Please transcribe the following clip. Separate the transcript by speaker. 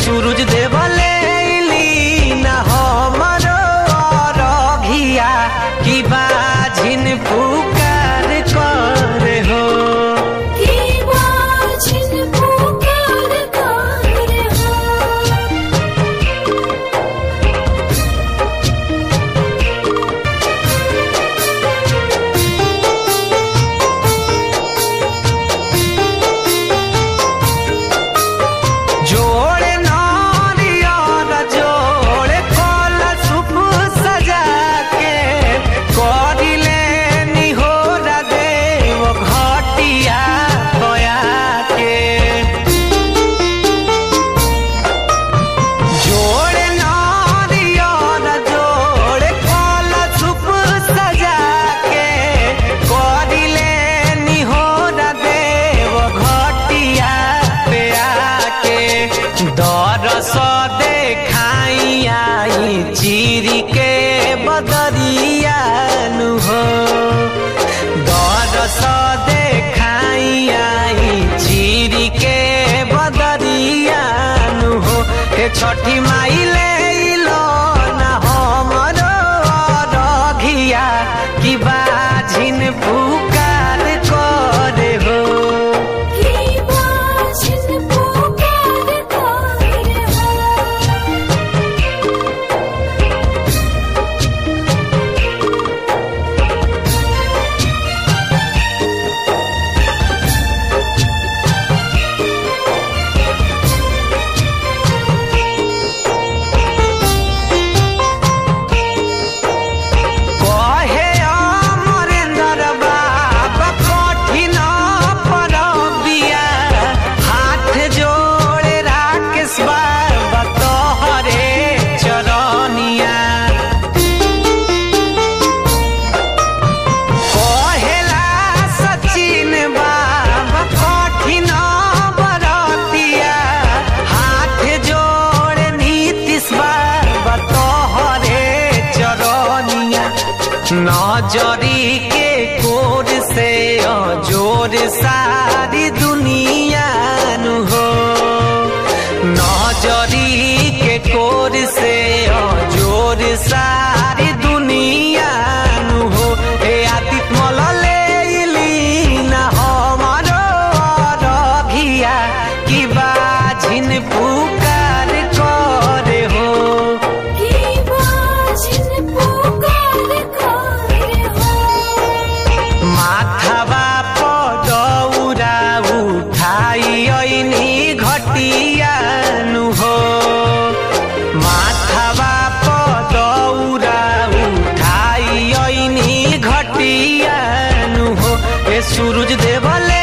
Speaker 1: सूरज देवले लीना हमरो अरघिया की बाझिन पुकार करे हो
Speaker 2: की बाझिन पुकार करे हो
Speaker 1: जोड़े नारियल जोड़े कलशुभ सजा के करिले निहोर देव घटिया बया के जोड़े नारियल जोड़े कलशुभ सजा के करिले निहोर देव घटिया पे आके दरस देखाई आई चिरी के बदरिया नु हो दरस देखाई आई चिरी के बदरिया नु हो हे छठी माई ले लो ना हमरो रघिया की बाझिन पुकार करे हो
Speaker 2: की बाझिन पुकार करे हो
Speaker 1: कहे अमरेंद्र बाबा कठिन परबिया हाथ जोड़े राकेश बाबा तोहरे चरनिया कहेला सचिन बाबा कठिन बरतिया हाथ जोड़े नीतीश बाबा तोहरे चरनिया नजरी के कोर से जोर सारी दुनिया नु हो नजरी के कोर से जोर सारी दुनिया नु हो हे आदित्य मलले लीना हमारो रघिया की बाझिन पुकार करे हो
Speaker 2: की बाझिन पुकार करे हो
Speaker 1: माथावा पदौरा उठाई ऐनी घटिया नु हो माथावा पदौरा उठाई ऐनी घटिया नु हो ए सूरज देवले